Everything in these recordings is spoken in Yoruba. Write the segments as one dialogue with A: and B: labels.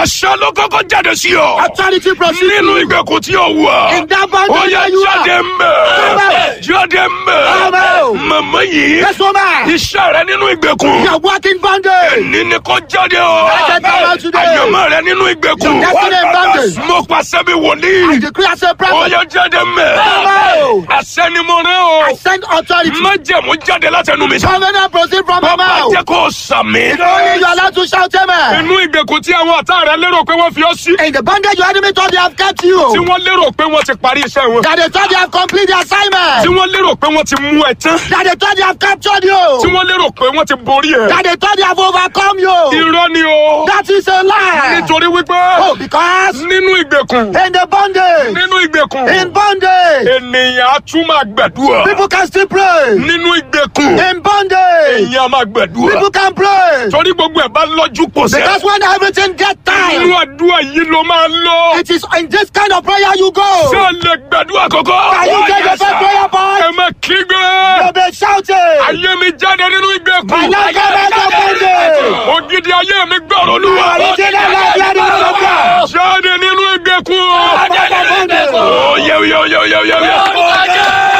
A: àṣẹ ló kọ́kọ́ jáde sí ọ.
B: Authority proceed.
A: nínú ìgbèkùn tí o wà.
B: In that bondage
A: ó yẹ
B: where you
A: jáde
B: are.
A: mbẹ.
B: Amen.
A: jáde mbẹ.
B: Amen.
A: màmá yìí.
B: Yes, woman.
A: iṣẹ́ rẹ nínú ìgbèkùn.
B: You are working bondage.
A: ní ni kò jáde o.
B: Jáde báwa today.
A: àyànmọ́ rẹ nínú ìgbèkùn.
B: Your destiny in bondage.
A: mo pàṣẹ bí wòlíì.
B: I decree as a
A: ó
B: prophet.
A: yẹ jáde mbẹ.
B: Amen.
A: àṣẹ ni mo rẹ o.
B: I send authority.
A: májẹ̀mú jáde látẹnu mi.
B: Covenant proceed from my
A: bàbá
B: mouth.
A: jẹ́ kó o sàmì.
B: Only you are allowed to shout amen.
A: inú ìgbèkùn tí àwọn ọ̀tá rẹ lérò pé wọ́n fi ọ́ sí.
B: In the bondage your enemy thought they have kept
A: tí
B: you.
A: wọ́n lérò pé wọ́n ti parí iṣẹ́ wọn.
B: That they thought they have completed the
A: tí
B: assignment.
A: wọ́n lérò pé wọ́n ti mú ẹ tán.
B: That they thought they have captured
A: tí
B: you.
A: wọ́n lérò pé wọ́n ti borí ẹ.
B: That they thought they have overcome you.
A: irọ́ ni o.
B: That is a lie.
A: nítorí wípé
B: Oh, because
A: nínú ìgbèkùn
B: in the bondage,
A: nínú ìgbèkùn
B: in bondage,
A: ènìyàn á tún máa gbàdúrà.
B: people can still pray.
A: nínú ìgbèkùn
B: In bondage,
A: èèyàn á máa gbàdúrà.
B: people can pray.
A: torí gbogbo ẹ̀ bá lọ́jú pọ̀ sẹ́.
B: Because when everything gets
A: inú
B: time,
A: àdúrà yìí ló máa lọ.
B: it is in this kind of prayer you
A: ṣé
B: go.
A: o lè gbàdúrà kọ́kọ́.
B: Can you take the first prayer
A: ẹ
B: point?
A: má kígbe.
B: You'll be shouting.
A: ayé mi jáde nínú ìgbèkùn.
B: My life come out of bondage.
A: ògidì ayé mi gbọ́rọ̀ olúwa.
B: Original life, you are the Lord of God.
A: jáde nínú ìgbèkùn.
B: Jáde nínú ìgbèkùn.
A: Ó, yẹ yẹ yẹ yẹ yẹ yẹ.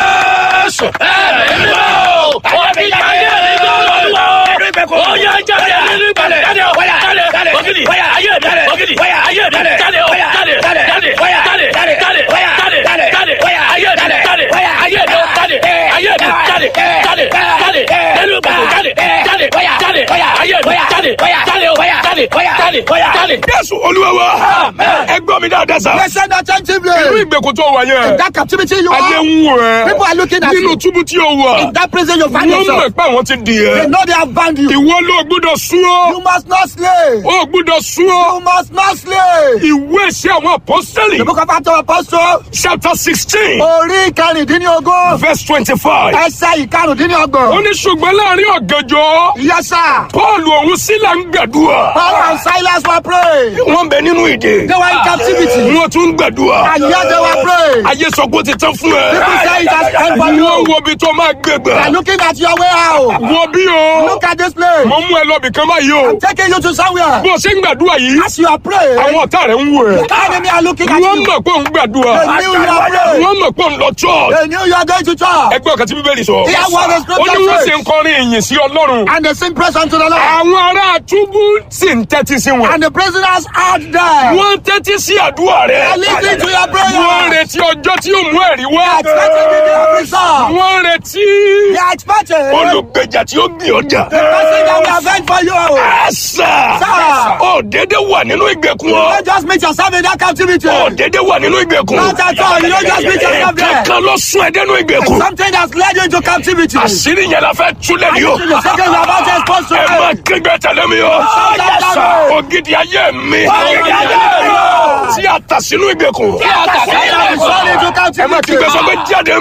A: Jésù olúwa wa. ẹ gbọ́ mi dáadáa sá.
B: Listen
A: inú
B: attentively.
A: ìgbèkùn tó wà yẹn.
B: That captivity you
A: ayé
B: are,
A: ń wò ẹ́.
B: people are looking at
A: nínú
B: you.
A: túbú tí o wà.
B: In that prison you find
A: wọ́n mọ̀
B: yourself.
A: pé àwọn ti dì
B: They
A: ẹ́.
B: know they have bound you.
A: ìwọ ló gbúdọ̀ sún ọ́.
B: You must not slay.
A: ó gbúdọ̀ sún
B: You
A: ọ́.
B: must not slay.
A: ìwé ìṣe àwọn apọ́sítẹ́lì.
B: The book of Acts of Apostles,
A: chapter sixteen
B: orí ìkarùndínlógún,
A: verse twenty-five.
B: ẹsẹ̀
A: ó
B: ìkarùndínlọ́gbọ̀n.
A: ní ṣùgbọ́n láàrin ọ̀gànjọ́
B: Yes, sir.
A: paul òun sílà ń gbàdúrà.
B: Paul and Silas were praying.
A: wọ́n bẹ nínú ìdè.
B: They were in captivity.
A: wọ́n tún ń gbàdúrà.
B: And yet they were praying.
A: ayé sọ pé ó ti tán fún ẹ.
B: People say it has end for
A: wọ́n
B: you.
A: wo ibi tó máa gbé
B: They are
A: gbà.
B: looking at your way out.
A: wo bí o.
B: Look at this place.
A: mo mú ẹ lọ bìkan báyìí o.
B: I'm taking you to somewhere.
A: bó o ṣe ń gbàdúrà yìí.
B: As you are praying,
A: àwọn ọ̀tá rẹ̀ ń wò ẹ́.
B: the enemy are looking at
A: wọ́n
B: you.
A: mọ̀ pé òun gbàdúrà.
B: They knew you are praying.
A: wọ́n mọ̀ pé òun lọ church.
B: They knew you are going to church.
A: ẹgbẹ́ ọ̀kan tí bíbélì sọ.
B: Hear what the
A: ó ní
B: scripture
A: wọ́n sì
B: says.
A: ń kọrin ìyìn sí ọlọ́run.
B: And they sing praise unto the Lord.
A: àwọn ará túbú sì ń tẹ́tí sí wọn.
B: And the prisoners out there.
A: wọ́n ń tẹ́tí sí àdúrà
B: They
A: rẹ̀.
B: are listening to your
A: wọ́n ń
B: prayer.
A: retí ọjọ́ tí yóò mú ẹ̀rí wá.
B: Expecting the day of result.
A: wọ́n ń retí
B: They are expecting the
A: olùgbèjà tí ó gbìn ọjà.
B: person that will avenge for you.
A: àṣà
B: Sir.
A: ó dédé wà nínú ìgbèkùn
B: You
A: ọ.
B: don't just meet yourself in that captivity.
A: ó dédé wà nínú ìgbèkùn.
B: Not at all. You don't just meet yourself there.
A: kankan ló sún ẹ dénú ìgbèkùn.
B: Something that's led you into captivity.
A: àṣírí yẹn la fẹ́ túlẹ̀ ní o.
B: The second you are about to expose to
A: ẹ máa
B: it.
A: kígbe tẹ̀lé mi o.
B: Yes, sir.
A: ògidì ayé mi.
B: Ògidì ayé mi.
A: tí a tà sínú ìgbèkùn.
B: Something is sold into
A: ẹ máa
B: captivity.
A: kígbe sọ pé jáde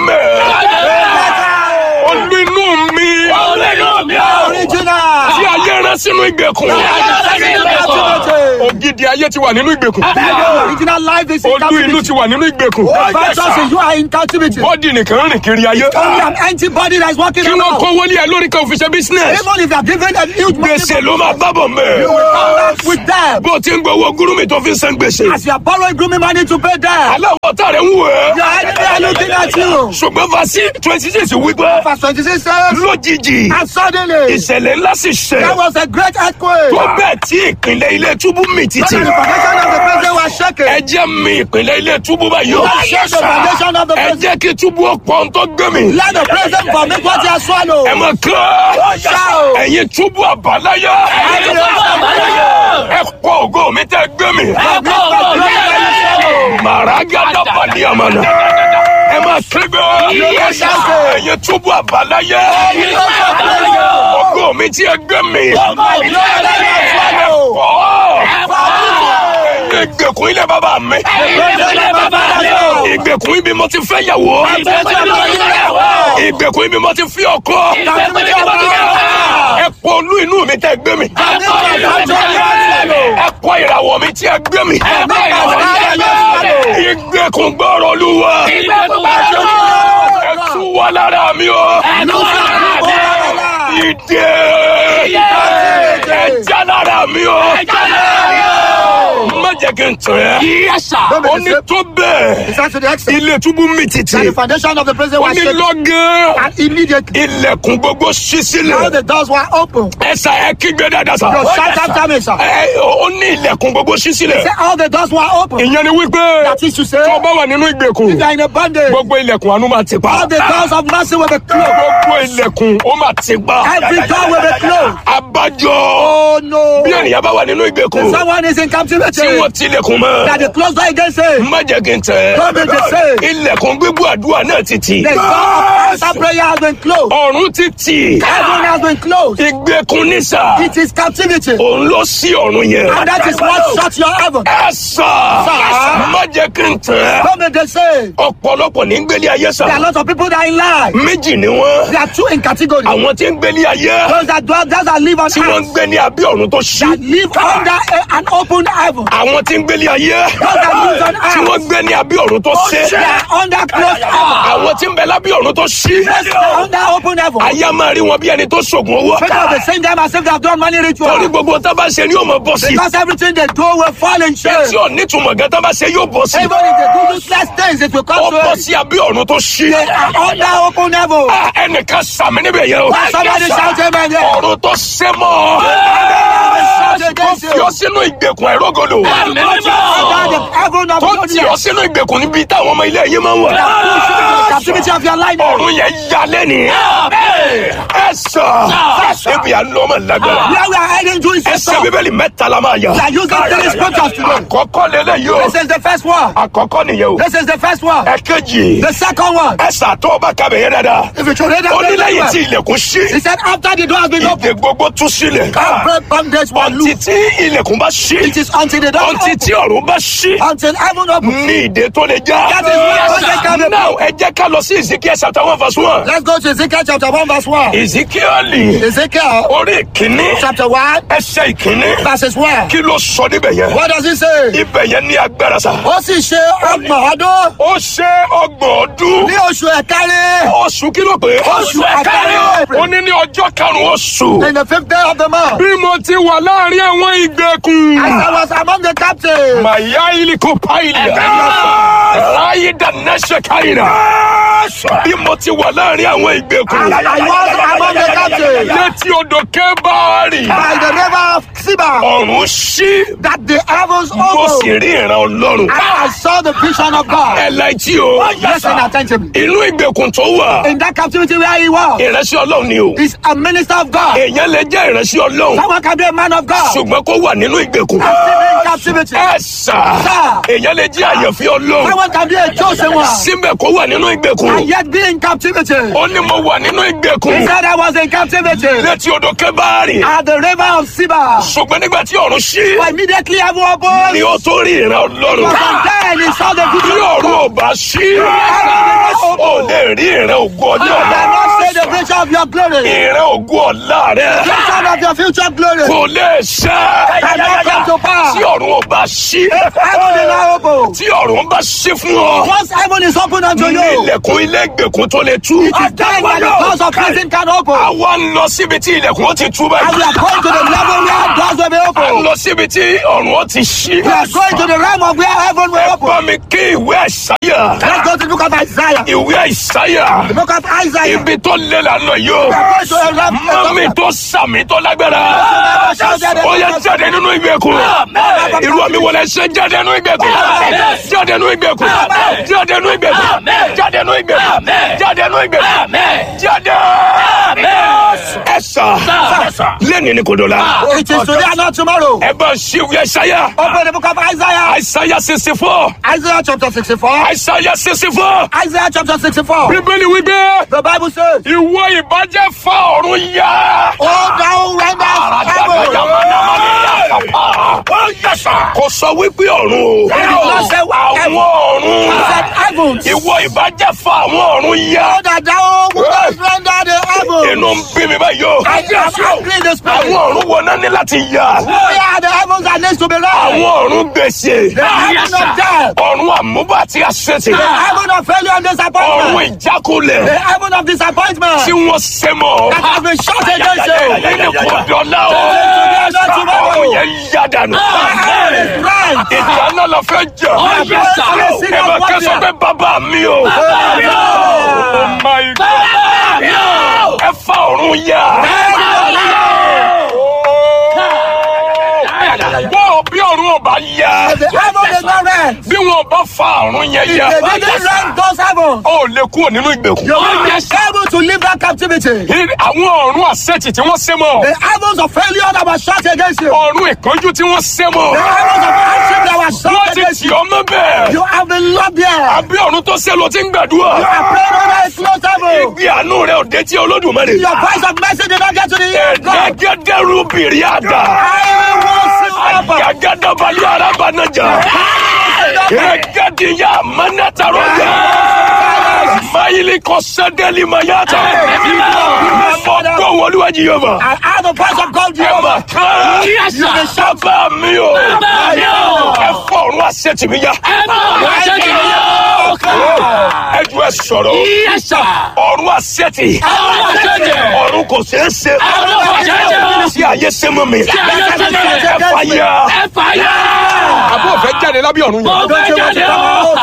A: mẹ́. olú inú mi.
B: Original.
A: tí ayé rán sínú ìgbèkùn. ògidì ayé ti wà nínú ìgbèkùn.
B: Original life is in
A: olú inú
B: captivity.
A: ti wà nínú ìgbèkùn.
B: Virtuous is you are in captivity.
A: bọ́dì nìkan rìn kiri ayé.
B: Only an empty body that is walking
A: kí wọ́n
B: around.
A: kówó lé ẹ lórí kan òfin ṣe business.
B: Even if you are given a huge money,
A: gbèsè ló máa bábọ̀ mẹ́.
B: you will come back with them.
A: bó o ti ń gbowó gúrúmì tó fi ń san gbèsè.
B: As you are borrowing grooming money to pay them,
A: aláwọ̀ tá rẹ̀ ń wò ẹ́.
B: your enemy are looking at you.
A: ṣùgbọ́n fasi twenty six wípé
B: Verse 26 says,
A: lójijì
B: and suddenly
A: ìṣẹ̀lẹ̀ ńlá sì
B: there
A: ṣẹ̀
B: was a great earthquake.
A: tó bẹ́ẹ̀ tí ìpínlẹ̀ ilé túbú mì títì.
B: So the foundation of the prison was shaken.
A: ẹ jẹ́ mi ìpínlẹ̀ ilé túbú báyìí o.
B: Shake the foundation of the
A: ẹ
B: prison.
A: jẹ́ kí túbú ọ̀pọ̀ ń tó gbé mi.
B: Let the prison vomit what he has swallowed.
A: ẹ mọ̀ kán
B: Shout.
A: ẹ̀yin túbú àbáláyé ẹ pọ̀ ògo mi tẹ́ gbé mi. màràgádà pàdé àmàlà ẹ máa kígbe ẹ̀yin túbú àbáláyé ògo mi tí ẹ gbé mi. ẹ pọ̀ ìgbèkùn ilé bàbá mi ìgbèkùn ibi mo ti fẹ́ yàwó ìgbèkùn ibi mo ti fi ọkọ ẹ pọ̀ olú inú mi tẹ́ gbé mi ẹ pọ̀ ìràwọ̀ mi tí ẹ gbé mi ìgbèkùn gbọ́rọ̀ olúwa ẹ tú wá lára mi o ìdè ẹ já lára mi o jẹ́ kí n tàn ẹ́.
C: Yes, sir.
B: Don't be
A: ó ní
B: deceived.
A: tó bẹ́ẹ̀.
B: He said to the extent
A: ilé túbú mi tìtì.
B: that the foundation of the prison
A: ó
B: was
A: ní
B: shaken.
A: lọ́gán.
B: And immediately,
A: ilẹ̀kùn gbogbo ṣí
B: all
A: sílẹ̀.
B: the doors were open.
A: ẹ̀sà ẹ kígbe dáadáa sá.
B: Your shout after me, sir.
A: ẹ ó ní ilẹ̀kùn gbogbo ṣí sílẹ̀.
B: Say all the doors were open.
A: ìyẹn ni wípé
B: That is to say,
A: tó bá wà nínú ìgbèkùn
B: if you are in a bondage,
A: gbogbo ilẹ̀kùn àánú máa ti pa.
B: all the doors of mercy will be closed.
A: gbogbo ilẹ̀kùn ó máa ti pa.
B: Every door will be closed.
A: abájọ
B: Oh no.
A: bí ènìyàn bá wà nínú ìgbèkùn
B: Someone is in captivity.
A: tí wọ́n tilẹ̀kùn
B: That
A: mọ́.
B: the closed door against him.
A: má jẹ́ kí n tẹ̀.
B: Don't be deceived.
A: ilẹ̀kùn gbígbó àdúrà náà ti tì.
B: The door of answer prayer has been closed.
A: ọ̀run ti tì.
B: Heaven has been closed.
A: ìgbèkùn ní sà.
B: It is captivity.
A: òun ló sí ọ̀run yẹn.
B: And that is what shut your heaven.
A: ẹ sà.
B: Sà.
A: má jẹ́ kí n tẹ̀.
B: Don't be deceived.
A: ọ̀pọ̀lọpọ̀ ní gbélé ayé sà.
B: There are lots of people that are in life.
A: méjì ni wọ́n.
B: There are two in category.
A: àwọn tí ń gbélé ayé.
B: Those that dwell, those that live on
A: tí wọ́n ń
B: earth.
A: gbé ní abẹ́ ọ̀run tó ṣí.
B: That live under a, an open heaven.
A: àwọn tí ń gbélé ayé.
B: Those that live on
A: tí wọ́n
B: earth.
A: gbé ní abẹ́ ọ̀run tó ṣí.
B: They are under closed heaven.
A: àwọn tí ń bẹ lábẹ́ ọ̀run tó ṣí.
B: They are under open heaven.
A: ayé máa rí wọn bí ẹni tó ṣògùn owó.
B: People will be saying them as if they have done money
A: torí
B: ritual.
A: gbogbo tó bá ṣe ni yóò mọ bọ́ sí.
B: Because everything they do will fall in shame.
A: tí ò ní túmọ̀ gan tó bá ṣe yóò bọ́ sí.
B: Even if they do useless things, it will
A: ó
B: come to
A: bọ́
B: it.
A: sí abẹ́ ọ̀run tó ṣí.
B: They are under open heaven.
A: Ah, ẹnìkan sàmì níbẹ̀ yẹn o.
B: Somebody shout amen there.
A: ọ̀run tó ṣe mọ́.
B: Shout
A: tó
B: against
A: fi
B: you.
A: ọ sínú ìgbèkùn ẹ̀rọ́gọdọ̀.
B: Under the heaven of
A: tó tì ọ
B: God.
A: sínú ìgbèkùn níbi táwọn ọmọ ilé yìí máa ń wà.
B: The captivity of your life.
A: ọ̀run yẹn ya lẹ́ni. ẹ sọ ebi à ń lọ ọmọ lágbára.
B: Where we are heading to is the
A: ẹsẹ̀
B: top.
A: bíbélì mẹ́ta la máa yà.
B: We are using three scriptures today.
A: àkọ́kọ́ lélẹ̀ yóò.
B: This is the first one.
A: àkọ́kọ́ nìyẹn o.
B: This is the first one.
A: ẹ̀kejì.
B: The second one.
A: ẹsẹ̀ àtọ́ ọba kabẹ̀ yẹn dáadáa.
B: If you should read
A: ó ní
B: that
A: lẹ́yìn tí
B: very well.
A: ilẹ̀kùn ṣí.
B: He said after the door has been opened,
A: ìdè gbogbo tú sílẹ̀.
B: every bondage will
A: ọtí
B: loose.
A: tí ilẹ̀kùn bá ṣí.
B: It is until the door
A: ọtí
B: opens.
A: tí ọ̀run bá ṣí.
B: Until heaven opens.
A: ní ìdè tó lè já.
B: That is why bondage can be
A: now ẹ jẹ́ ká lọ sí Ezekiel chapter one verse one.
B: Let's go to Ezekiel chapter 1 verse 1.
A: Ezekiel
B: Ezekiel
A: orí ìkíní
B: chapter 1
A: ẹsẹ̀ ìkíní
B: verses 1.
A: kí ló sọ níbẹ̀ yẹn.
B: What does it say?
A: ibẹ̀ yẹn ní agbára sa.
B: Ó sì ṣe ọgbọ̀n ọdún
A: ó ṣe ọgbọ̀n ọdún.
B: ní oṣù ẹ̀kárí
A: oṣù kí ló pé.
B: Oṣù ẹ̀kárí.
A: ó ní ní ọjọ́ karùn-ún oṣù.
B: in the fifth day of the month.
A: bí mo ti wà láàrin àwọn ìgbèkùn.
B: As I was among the captives,
A: màyá iliko paìlì. ráyé dáná káyìnà. bí mo ti wà láàrin àwọn ìgbèkùn.
B: I was among the captives
A: létí odò kébàárì.
B: by the river of Siba
A: ọ̀run ṣí.
B: that the heavens
A: mo sì
B: opened.
A: rí ìran ọlọ́run.
B: And I saw the vision of God.
A: ẹ láìtí o.
B: Listen attentively.
A: inú ìgbèkùn tó wà.
B: In that captivity where he was,
A: ìránṣẹ́ ọlọ́run ni o.
B: is a minister of God.
A: èèyàn lè jẹ́ ìránṣẹ́ ọlọ́run.
B: Someone can be a man of God.
A: ṣùgbọ́n kó wà nínú ìgbèkùn.
B: And still be in captivity.
A: ẹ sà.
B: Sir.
A: èèyàn lè jẹ́ àyànfẹ́ ọlọ́run.
B: Someone can be a chosen one.
A: síbẹ̀ kó wà nínú ìgbèkùn.
B: And yet be in captivity.
A: ó ní mo wà nínú
B: He
A: ìgbèkùn.
B: said I was in captivity
A: létí odò kébàárì.
B: at the river of Siba.
A: ṣùgbọ́n nígbà tí ọ̀run ṣí.
B: But immediately heaven opened.
A: ni ó tó rí ìran ọlọ́run.
B: But then he saw the
A: bí
B: vision of
A: ọ̀run ò
B: God.
A: bá ṣí.
B: Heaven
A: ó lè rí ìran ògo ọjọ́
B: You
A: ọ̀la.
B: cannot say the vision of your glory.
A: ìran ògo ọ̀la rẹ̀.
B: Vision of your future glory.
A: kò lè ṣe.
B: Cannot come to pass.
A: tí ọ̀run ò bá ṣí.
B: Heaven is now open.
A: tí ọ̀run bá ṣí fún ọ.
B: Once heaven is open unto
A: ní
B: you,
A: ilẹ̀kùn ilé ìgbèkùn tó lè tú.
B: it is then that the doors of prison can open.
A: àwa ń lọ síbi tí ilẹ̀kùn ó ti tú
B: And we
A: báyìí.
B: are going to the level where doors will be
A: à ń
B: open.
A: lọ síbi tí ọ̀run ó ti ṣí.
B: We are going to the realm of where heaven will
A: ẹ
B: open.
A: bá mi kí ìwé àìsáyà.
B: Let's go to the book of Isaiah.
A: ìwé àìsáyà.
B: The book of Isaiah.
A: ibi tó lé lànà yìí o.
B: We are going to the realm
A: mọ́mí tó sàmì tó lágbára. ó yẹ jáde nínú ìgbèkùn. irú àmì wọlé ṣe jáde nínú ìgbèkùn. jáde nínú ìgbèkùn. jáde nínú ìgbèkùn. jáde nínú ìgbèkùn. jáde nínú ìgbèkùn. jáde. ẹ sà lẹ́ni ni kò dọ̀la.
B: It is today and not tomorrow.
A: ẹ bá ṣí ìwé àìsáyà.
B: Open the book of Isaiah.
A: àìsáyà sixty four.
B: Isaiah chapter 64.
A: àìsáyà sixty four.
B: Isaiah chapter 64.
A: bíbélì wípé
B: The Bible says,
A: ìwọ ìbàjẹ́ fa ọ̀run yá.
B: Oh, thou renders heaven.
A: kò sọ wípé ọ̀run o.
B: did not say
A: àwọn
B: He
A: ọ̀run.
B: said heavens.
A: ìwọ ìbàjẹ́ fa àwọn ọ̀run yá.
B: Oh, that thou wouldest render the heavens.
A: inú ń bí mi báyìí o.
B: I am angry in the spirit.
A: àwọn ọ̀run wo náà ní láti yá.
B: Where are the heavens that needs to be rent?
A: àwọn ọ̀run gbèsè.
B: The heaven of death.
A: ọ̀run àmúbà àti àṣetì.
B: The heaven of failure and
A: ọ̀run
B: disappointment.
A: ìjákulẹ̀.
B: The heaven of disappointment.
A: tí wọ́n ṣe mọ́.
B: That has been shut against you.
A: ẹni kò dọ̀la o.
B: Today and not
A: ọ̀run
B: tomorrow.
A: yẹn yá dànù.
B: The heaven is strength.
A: ìdáná la fẹ́ jà.
C: yes, sir.
A: ẹ bá kẹ́sọ̀ pé bàbá mi o.
C: mi o.
A: Oh my God. ẹ fa ọ̀run yá. bọ́ọ̀ bí ọ̀run ọba yá.
B: If the heaven is not rent,
A: bí wọn bá fa ọ̀run yẹn
B: if
A: yá.
B: they didn't rent those heavens,
A: ó lè kúrò nínú ìgbèkùn.
B: you will be able to leave that captivity.
A: àwọn ọ̀run àṣẹ́tì tí wọ́n sé mọ́.
B: The heavens of failure that was shot against you.
A: ọ̀run ìkánjú tí wọ́n sé mọ́.
B: The heavens of hardship that was
A: wọ́n
B: shot
A: ti
B: against
A: tì
B: you.
A: ọ́ mọ́ bẹ́ẹ̀.
B: You have been locked there.
A: àbí ọ̀run tó sé ló ti ń gbàdúrà.
B: You are praying under a closed heaven.
A: ìgbé àánú rẹ̀ ò dé tí olódùmarè.
B: Your voice of mercy did not get to the ear of God.
A: ẹ̀ẹ́dẹ́gẹ́dẹ́rú bìrì àdá.
B: I will see Papa.
A: ayagadabalẹ̀ arábànájà. ẹ̀ẹ́dẹ́gẹ́dìyà mẹ́nẹ́tàrọ́jà. mayili kọ́sẹ́dẹ́lì mayata. fọ́tò wọlúwàjì yorùbá.
B: I have the voice of God,
A: ẹ mà
B: Jehovah.
A: kán.
C: Yes, sir.
A: You dey shout bá mi o.
C: Bàbá mi o.
A: ẹ fọ ọ̀run àṣetì mi yá.
C: Ẹ bá ọ̀run àṣẹ́jì mi o.
A: ẹ ju ẹ sọ̀rọ̀.
C: Yes, sir.
A: ọ̀run àṣetì.
C: Ọ̀run àṣẹ́jì.
A: ọ̀run kò ṣeé ṣe.
C: Ọ̀run kò ṣeé ṣe.
A: tí ayé ṣe mọ́ mi.
C: ayé ṣe mọ́ mi.
A: ẹ fà yá.
C: Ẹ fàyà.
A: àbọ̀ fẹ́ jáde lábẹ́ ọ̀run
C: Mo fẹ́ jáde o.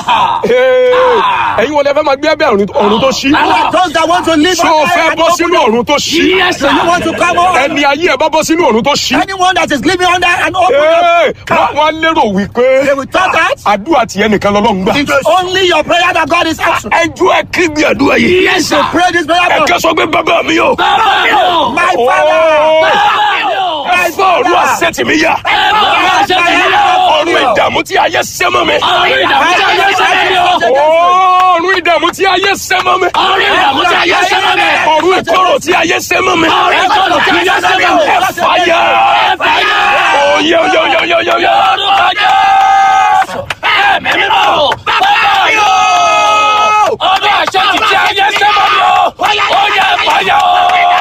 A: ẹ̀yin wọlé fẹ́ máa gbé abẹ́ ọ̀run tó ṣí.
B: You are those that want to live
A: ṣé o
B: on
A: fẹ́
B: earth and
A: bọ́
B: open
A: sínú ọ̀run tó ṣí.
C: Yes,
B: Do you want
C: sir.
B: to come on?
A: ẹni ayé ẹ bá bọ́ sínú ọ̀run tó ṣí.
B: Anyone that is living under an open
A: Ee, wọ́n wọ́n lérò wípé
B: they will thought that
A: àdúrà tiẹ̀ nìkan lọ́lọ́run gbà.
B: it is only your prayer that God is answering.
A: ẹjọ́ ẹ kí gbé àdúrà yìí.
C: Yes, sir.
B: Pray this prayer
A: ẹ
B: for
A: kẹ́ sọ pé bàbá mi o.
C: Bàbá mi o.
B: my father.
C: Bàbá mi o.
A: ẹ fọ ọ̀run àṣetì mi yá.
C: Ẹ bá ọ̀run àṣẹ́jì mi o.
A: ọ̀run ìdààmú tí ayé ṣẹ́ mọ́ mi.
C: Ọ̀run ìdààmú tí ayé ṣẹ́ mi o.
A: ọ̀run ìdààmú tí ayé ṣẹ́ mọ́ mi.
C: Ọ̀run ìdààmú tí ayé ṣẹ́ mi o.
A: ọ̀run ìkorò tí ayé ṣẹ́ mọ́ mi.
C: Ọ̀run ìkorò tí ayé ṣẹ́ mi o.
A: ẹ fàyà.
C: Ẹ fàyà.
A: oyè oyè oyè oyè oyè oyè.
C: Orúkọ Jésù. Ẹ̀mí mímọ́ o. Bàbá mi o. Ọdún àṣẹ́jì tí ayé ṣẹ́ mọ́ mi o. Ó yẹ fàyà o.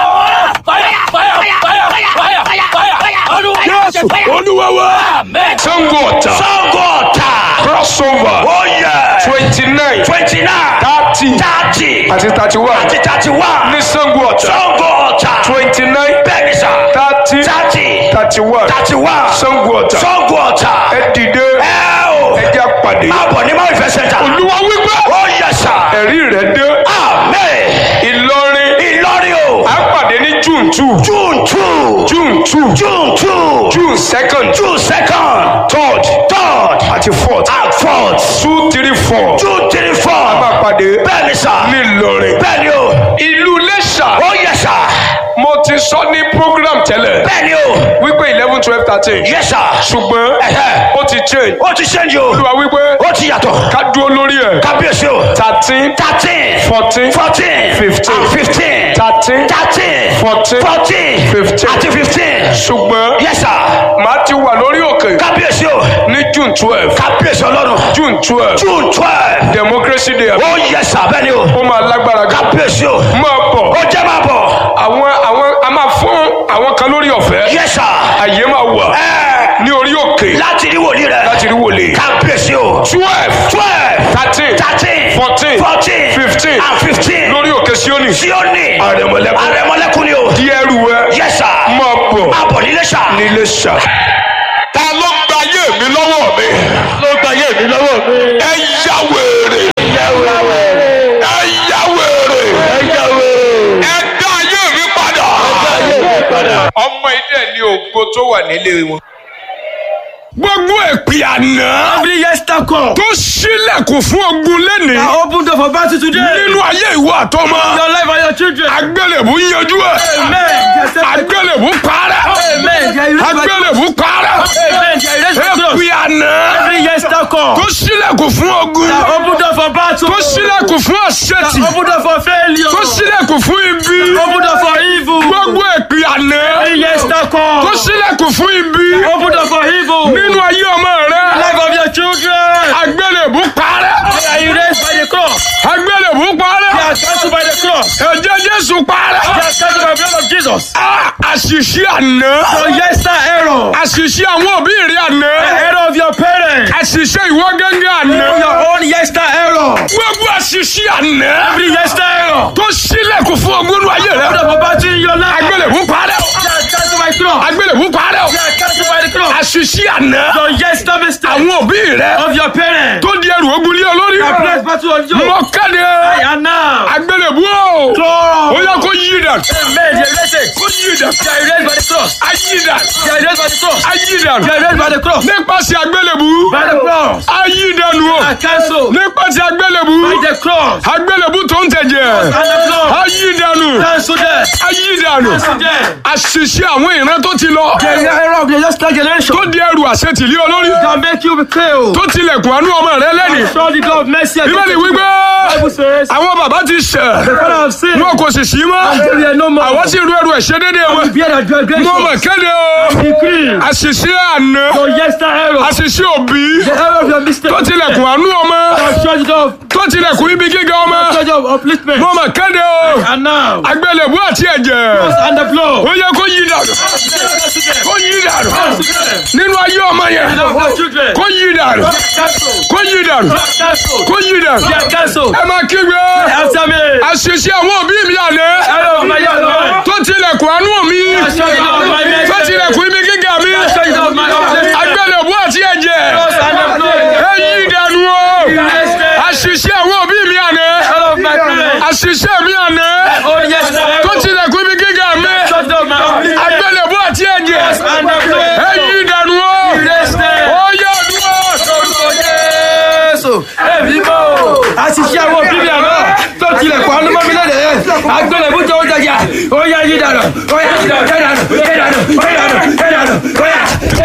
C: Fàyà fàyà fàyà fàyà fàyà. Ọdún
A: Jésù olúwa wa.
C: Amen.
A: Sango ọ̀tà.
D: Sango ọ̀tà.
A: crossover.
D: Oh yeah.
A: twenty nine.
D: Twenty nine.
A: thirty.
D: Thirty.
A: àti thirty one.
D: Àti thirty one.
A: ní Sango ọ̀tà.
D: Sango ọ̀tà.
A: twenty nine.
D: Bẹ́ẹ̀ni sà.
A: thirty.
D: Thirty.
A: thirty one.
D: Thirty one.
A: Sango ọ̀tà.
D: Sango ọ̀tà.
A: ẹ dìde.
D: Ẹ o.
A: ẹ jẹ́ àpàdé.
D: Máa bọ̀ ní Máa ìfẹ́ sẹ́ńtà.
A: olúwa wípé.
D: Oh yes sà.
A: ẹ̀rí rẹ̀ dé.
D: Amen.
A: Ìlọrin.
D: Ìlọrin o.
A: à ń pàdé ní June two.
D: June two.
A: June two.
D: June two.
A: June second.
D: June second.
A: third.
D: Third.
A: àti fourth.
D: And fourth.
A: two three four.
D: June three four.
A: máa pàdé.
D: Bẹ́ẹ̀ni sà.
A: ní Ìlọrin.
D: Bẹ́ẹ̀ni o.
A: ìlú Iléṣà.
D: Oh yes sà.
A: mo ti sọ ní program tẹ́lẹ̀.
D: Bẹ́ẹ̀ni o.
A: wípé eleven twelve thirteen.
D: Yes sir.
A: ṣùgbọ́n
D: Ẹ̀hẹ́.
A: ó ti change.
D: Ó ti ṣẹ́ńjì o.
A: olúwa wípé
D: Ó ti yàtọ̀.
A: ká dúró lórí ẹ̀.
D: Kábíyèsí o.
A: thirteen.
D: Thirteen.
A: fourteen.
D: Fourteen.
A: Fifteen.
D: And fifteen.
A: thirteen.
D: Thirteen.
A: Fourteen.
D: Fourteen.
A: Fifteen.
D: Àti fifteen.
A: ṣùgbọ́n
D: Yes sir.
A: màá ti wà lórí òkè
D: Kábíyèsí o.
A: ní June twelve.
D: Kábíyèsí ọlọ́run.
A: June twelve.
D: June twelve.
A: democracy day.
D: Ó yes sir bẹ́ẹ̀ni o.
A: ó máa lágbára gan.
D: Kábíyèsí o.
A: máa bọ̀.
D: Ó jẹ́ máa bọ̀.
A: àwọn àwọn a máa fún àwọn kan lórí ọ̀fẹ́.
D: Yes sir.
A: àyè máa wà
D: Ẹ
A: ní orí òkè
D: láti rí wòlíì rẹ̀.
A: láti rí wòlé.
D: Kábíyèsí o.
A: twelve.
D: Twelve.
A: thirteen.
D: Thirteen.
A: fourteen.
D: Fourteen.
A: fifteen.
D: And fifteen.
A: lórí òkè Síónì.
D: Síónì.
A: Àrẹ̀mọlẹ́kún.
D: Àrẹ̀mọlẹ́kún ni o.
A: díẹ̀ rú ẹ.
D: Yes sir.
A: máa bọ̀
D: Máa bọ̀ nílé sà.
A: nílé ṣá. ta ló gba ayé mi lọ́wọ́ mi.
D: ló gba ayé mi lọ́wọ́ mi.
A: ẹ yá wèrè. ẹ yá wèrè. ẹ dá ayé mi padà. ọmọ ilé ní ògo tó wà nílé wọn. gbogbo èpè àná
B: Every yesterday call.
A: tó ṣílẹ̀kùn fún ogun lẹ́nìí
B: I opened door for battle today.
A: nínú ayé ìwọ àtọmọ
B: Your life and your children.
A: agbélébù yanjú ẹ
B: Amen. Yes, sir.
A: agbélébù parẹ́
B: Amen. There is
A: agbélébù parẹ́
B: Amen. There is
A: èpè àná
B: Every yesterday call.
A: tó ṣílẹ̀kùn fún ogun
B: I opened door for battle.
A: tó ṣílẹ̀kùn fún àṣetì
B: I opened door for failure.
A: tó ṣílẹ̀kùn fún ibi
B: I opened door for evil.
A: gbogbo èpè àná
B: Every yesterday call.
A: tó ṣílẹ̀kùn fún ibi
B: I opened door for evil.
A: nínú ayé ọmọ rẹ
B: Life of your children.
A: agbélébù parẹ́
B: They are erased by the cross.
A: agbélébù parẹ́
B: They are cancelled by the cross.
A: ẹ̀jẹ̀ Jésù parẹ́
B: They are cancelled by the blood of Jesus.
A: Ah, àṣìṣe àná
B: Your yesterday error.
A: àṣìṣe àwọn òbí rẹ àná
B: The error of your parents.
A: àṣìṣe ìwọ gángan àná
B: Your own yesterday error.
A: gbogbo àṣìṣe àná
B: Every yesterday error.
A: tó ṣílẹ̀kùn fún ogún inú ayé rẹ
B: Opened door for battle in your life.
A: agbélébù parẹ́
B: They are cancelled by cross.
A: agbélébú parẹ́ o
B: You are cancelled by the cross.
A: àṣìṣe àná
B: Your yesterday mistake
A: àwọn òbí rẹ
B: of your parents.
A: tó di ẹrù ogun lé olórí
B: That place battle on you.
A: mọ kéde
B: And now.
A: agbélébú o
B: Cross.
A: ó yẹ kó yí dàn
B: Amen. You are erased.
A: kó yí dàn
B: You are erased by the cross.
A: ayí dàn
B: You are erased by the cross.
A: ayí dàn
B: You are erased by the cross.
A: nípasẹ̀ agbélébú
B: By the cross.
A: ayí dànù o
B: I cancel.
A: nípasẹ̀ agbélébú
B: By the cross.
A: agbélébú tó ń tẹ̀jẹ̀
B: And the cross.
A: ayí dànù
B: Cancel them.
A: ayí dànù
B: Cancel them.
A: àṣìṣe àwọn ìran tó ti lọ
B: The error of the yesterday generation.
A: tó di ẹrù àṣetìlí olórí
B: That make you be killed.
A: tó tilẹ̀kùn àánú ọmọ rẹ lẹ́nìí
B: Show the God of mercy. and
A: bíbélì wípé
B: Bible says.
A: àwọn bàbá ti ṣẹ̀
B: The father of sin.
A: wọn kò sì sí mọ́
B: Until they are no more.
A: àwọn sì rú ẹrù ẹ̀ṣẹ̀ dédé wọn
B: Bear the transgression.
A: mo mọ̀ kéde o
B: Decree.
A: àṣìṣe àná
B: Your yesterday error.
A: àṣìṣe òbí
B: The error of your mistake.
A: tó tilẹ̀kùn àánú ọmọ
B: Show the God of
A: tó tilẹ̀kùn ibi gíga ọmọ
B: show the God of upliftment.
A: mo mọ̀ kéde o
B: And now.
A: agbélébú àti ẹ̀jẹ̀
B: And the blow.
A: ó yẹ kó yí dànù kó yí dànù nínú ayé ọmọ yẹn
B: Our children.
A: kó yí dànù
B: Cancel.
A: kó yí dànù
B: Cancel.
A: kó yí dànù
B: Yeah, cancel.
A: ẹ máa kígbe
B: After me.
A: àṣìṣe àwọn òbí mi àná
B: Error of my youth.
A: tó tilẹ̀kùn àánú mi
B: Show the God of my mercy.
A: tó tilẹ̀kùn ibi gíga mi
B: Show the God of my upliftment.
A: agbélébú àti ẹ̀jẹ̀
B: And the blow.
A: ẹ yí dànù o
B: Erase them.
A: àṣìṣe àwọn òbí mi àná
B: Error of my parents.
A: àṣìṣe mi àná
B: Oh, yesterday.
A: tó tilẹ̀kùn ibi gíga mi
B: Show the God of my upliftment.
A: agbélébú àti ẹ̀jẹ̀
B: And the blow.
A: ẹ yí dànù o
B: Erase them.
A: ó yẹ dúró
B: Jésù ẹ̀mí mọ́ o. àṣìṣe àwọn òbí mi àná tó tilẹ̀ kọ́ ọ́nú mọ́ mi lẹ́dẹ̀ yẹn agbélébú tó ń jẹjà ó yá yí dànù ó yá yí dànù yí dànù yí dànù yí dànù yí dànù ó yá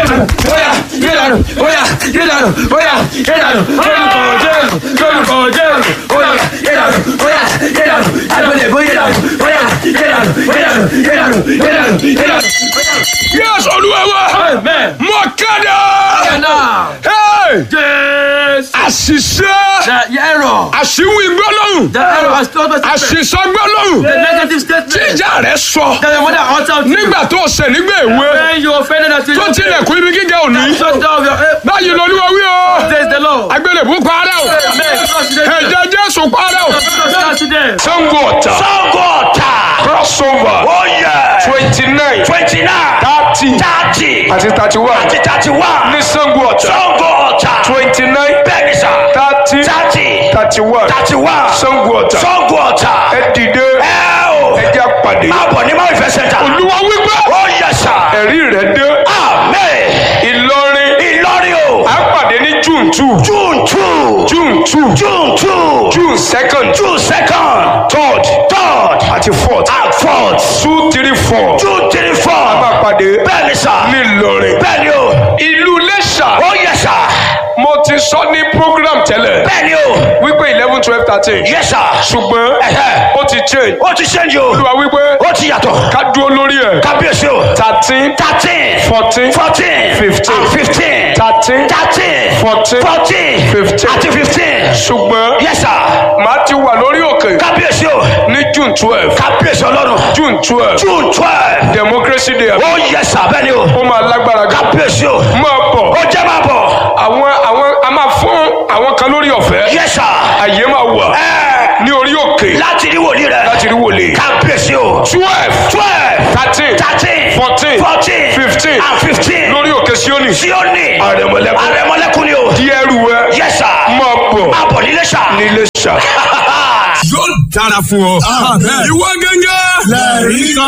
B: ó yá yí dànù ó yá yí dànù ó yá yí dànù lórúkọ Jésù lórúkọ Jésù ó yá yí dànù ó yá yí dànù agbélébú yí dànù ó yá yí dànù yí dànù yí dànù yí dànù yí dànù.
A: yẹ́sù olúwa wa
B: Amen.
A: mọ kéde
B: Now,
A: Hey!
B: Jésù.
A: àṣìṣe
B: The error.
A: àṣìwí gbólóhùn
B: The error has told us
A: àṣìṣọ gbólóhùn
B: the negative statement
A: ìjà rẹ sọ
B: that the mother uttered to you.
A: nígbà tó ṣẹ̀ nígbà èwe
B: When you offended us,
A: tó tilẹ̀kùn ibi gíga òní
B: shut down your head.
A: báyìí lolúwa wí o
B: Praise the Lord.
A: agbélébú parẹ́ o
B: Amen. Trust in them.
A: ẹ̀jẹ̀ jésù parẹ́ o.
B: Trust in them.
A: sango ọ̀tà
D: Sango ọ̀tà.
A: crossover
D: Oh yeah.
A: twenty nine
D: Twenty nine.
A: thirty
D: Thirty.
A: àti thirty one
D: Àti thirty one.
A: ní sango ọ̀tà
D: Sango ọ̀tà.
A: twenty nine
D: Bẹ́ẹ̀ni sà.
A: thirty
D: Thirty.
A: thirty one
D: Thirty one.
A: sango ọ̀tà
D: Sango ọ̀tà.
A: ẹ dìde
D: Ẹ o.
A: ẹ jẹ́ pàdé
D: Máa bọ̀ ní máa ìfẹ́ sẹ́ńtà.
A: olúwa wípé
D: Oh yes sà.
A: ẹ̀rí rẹ̀ dé
D: Amen.
A: ìlọrin
D: Ìlọrin o.
A: à ń pàdé ní june two
D: June two.
A: june two
D: June two.
A: june second
D: June second.
A: third
D: Third.
A: àti fourth
D: And fourth.
A: two three four
D: June three four.
A: máa pàdé
D: Bẹ́ẹ̀ni sà.
A: ní ìlọrin
D: Bẹ́ẹ̀ni o.
A: ìlú lẹ́ṣà
D: Oh yes sà.
A: mo ti sọ ní program tẹ́lẹ̀
D: Bẹ́ẹ̀ni o.
A: wípé eleven twelve thirteen
D: Yes sir.
A: ṣùgbọ́n
D: Ẹ̀hẹ́.
A: ó ti change
D: Ó ti ṣẹ́ǹjì o.
A: olúwa wípé
D: Ó ti yàtọ̀.
A: ká dúró lórí ẹ̀
D: Kábíyèsí o.
A: thirteen
D: Thirteen.
A: fourteen
D: Fourteen.
A: Fifteen.
D: And fifteen.
A: thirteen
D: Thirteen.
A: Fourteen.
D: Fourteen.
A: Fifteen.
D: Àti fifteen.
A: ṣùgbọ́n
D: Yes sir.
A: màá ti wà lórí òkè
D: Kábíyèsí o.
A: ní june twelve
D: Kábíyèsí ọlọ́run.
A: june twelve
D: June twelve.
A: democracy day
D: Ó yes sir bẹ́ẹ̀ni o.
A: ó máa lágbára gan
D: Kábíyèsí o.
A: máa bọ̀
D: Ó jẹ́ máa bọ̀.
A: àwọn àwọn a máa fún àwọn kan lórí ọ̀fẹ́
D: Yes sir.
A: àyè máa wà
D: Ẹ
A: ní orí òkè
D: láti rí wòlíì rẹ̀.
A: láti rí wòlé
D: Kábíyèsí o.
A: twelve
D: Twelve.
A: thirteen
D: Thirteen.
A: fourteen
D: Fourteen.
A: fifteen
D: And fifteen.
A: lórí òkè Síónì
D: Síónì.
A: àrẹ̀mọ̀lẹ́kùn
D: Àrẹ̀mọ́lẹ́kùn ni o.
A: di ẹrù ẹ
D: Yes sir.
A: máa bọ̀
D: Máa bọ̀ nílé sà.
A: nílé ṣá.
E: yóò dára fún ọ. ìwọ gẹ́gẹ́. lẹ́ẹ̀rí kan.